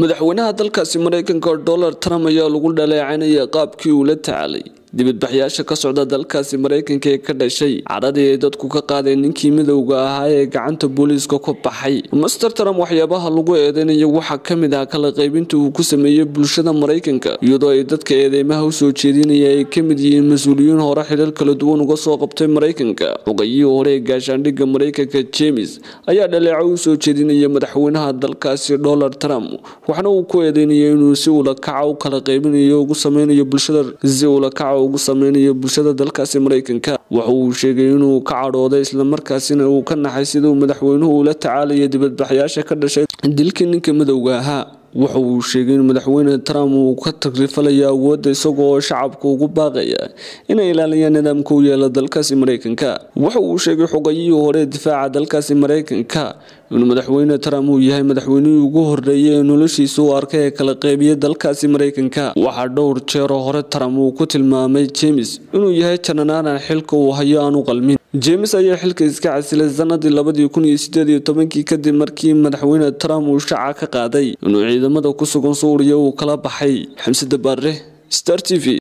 madaxweynaha dalkaasi mareykanka donald trump ayaa lagu dhaleecanaya qaabkii uu la tacaalay dibadbaxyaasha ka socda dalkaasi mareykanka ee ka dhashay cadhadii ay dadku ka qaadeen ninkii midowga ahaa ee gacanta booliiska ku baxay master trump waxyaabaha lagu eedeynayo waxaa kamid ah kala qaybinta uu ku sameeyey bulshada mareykanka iyadoo ay dadka eedeymaha usoo jeedinaya ay kamid yihiin mas-uuliyiin hore xidhar kala duwan uga soo qabtay mareykanka xogayihii hore ee gaashaandhigga mareykanka james ayaa dhaleeco usoo jeedinaya madaxweynaha dalkaasi donald trump waxna uu ku eedeynaya inuu si ulakaca u kala qaybinayo ugu sameynayo bulshada si ulakaca ugu sameynayo bulshada dalkaasi mareykanka waxa uu sheegay inuu ka cadhooday islamarkaasina uu ka naxay sida uu madaxweynuhu ula tacaalaya dibadbaxyaasha ka dhashay dilkii ninka midowga ahaa waxa uu sheegay in madaxweyne trump uu ka tagrifalayo awoodda isagoo shacabka ugu baaqaya inay ilaaliyaan nidaamka u yeela dalkaasi mareykanka waxa uu sheegay xogayihii hore difaaca dalkaasi mareykanka inuu madaxweyne trump uu yahay madaxweynihii ugu horeeyay ee noloshiisa u arkay ee kala qeybiya dalkaasi mareykanka waxaa dhowr jeeroo hore trump uu ku tilmaamay james inuu yahay jananaanan xilka uu hayo aan u qalmin james ayaa xilka iska casilay sanadii labadii kun iyo sideed iyo tobankii kadib markii madaxweyne trump uu shaaca ka qaaday inuu ciidamada ku sugan suuriya uu kala baxay xamsada baare star t v